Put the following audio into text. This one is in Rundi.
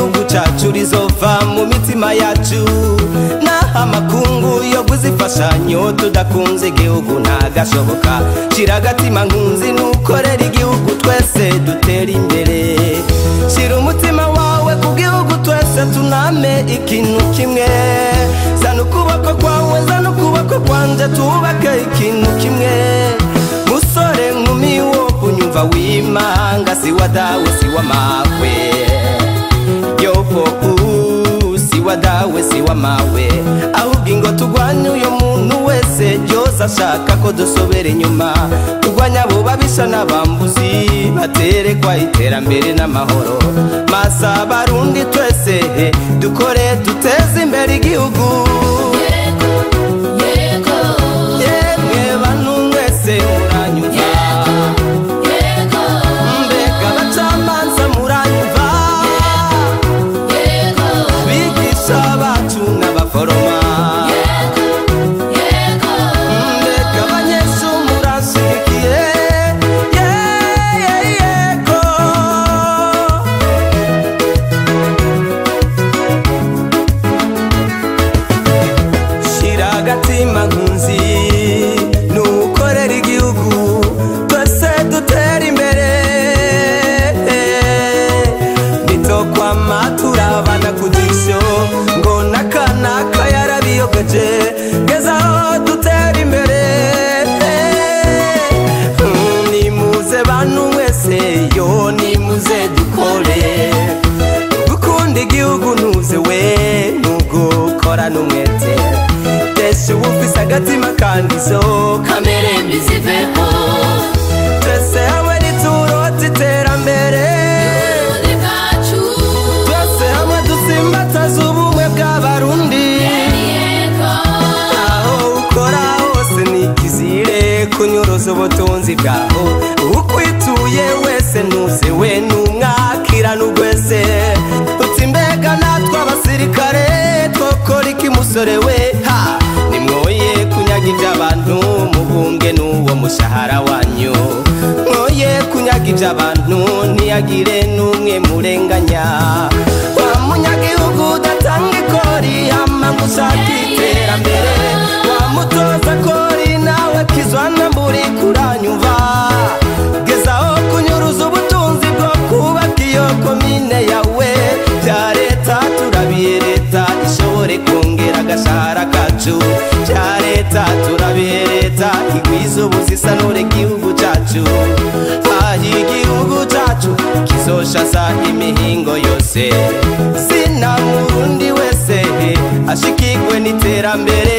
ry'igihugu cacu rizova mu mitima yacu naho amakungu yo kuzifashanyo tudakunze igihugu ntagashoboka shira agatima nkunzi nukorera igihugu twese dutera imbere shira umutima wawe ku gihugu twese tuname ikintu kimwe zana ukuboko kwawe zana ukuboko kwanje tubake ikintu kimwe musore nkumi wo kunyumva wimanga si wa dawe si wa mawe yopo uh, si wa dawe si wa mawe ahubwo ingo tugwanye uyo muntu wese byose ashaka ko dusobera inyuma tugwanya abo babisha n'abambuzi baterekwa iterambere n'amahoro masa barundi twese he, dukore duteze imbere igihugu yemwe bantu mwese muranyumva mbega abacamanza muranyumva bigisha bacu n'abaforoma mbega abanyeshuri murashigikiye ye- ye- yego shira agatima nkunzi nukorera igihugu twese dutera imbere nitokwama turabana ku jisho ngo nakanaka yarabiyogeje gezaho dutera imbere Mm, nimuze bantu mwese yo nimuze dukore gukunda igihugu ntuze we nugukora n'umwete tesha uba ufise agatima kandi zo kamere mbi ziveho twese hamwe niturota iterambere twese hamwe dusimbataza ubumwe bw'abarundi aho ukora hose nikizire kunyuruza ubutunzi bwaho ukwituye wese ntuze we numwakira n'ugwese uti mbega natwe abasirikare twokora iki musore we ha nimwoye kunyaga iby'abantu mubunge n'uwo mushahara wanyu mwoye kunyaga iby'abantu ntiyagire n'umwe murenganya wa munyagihugu udatanga ikori hama ngo ushaka iterambere wa mutoza kori nawe kizwana mburi kuranyumva gezaho kunyuruza ubutunzi bwo kubaka iyo komine yawe bya leta turabiye leta ishobore kongera agashahara kacu bya leta turabiye leta igwiza ubuzisanure igihugu cacu aho igihugu cacu kizoshaza imihingo yose sina murundi wese ashikirwe n'iterambere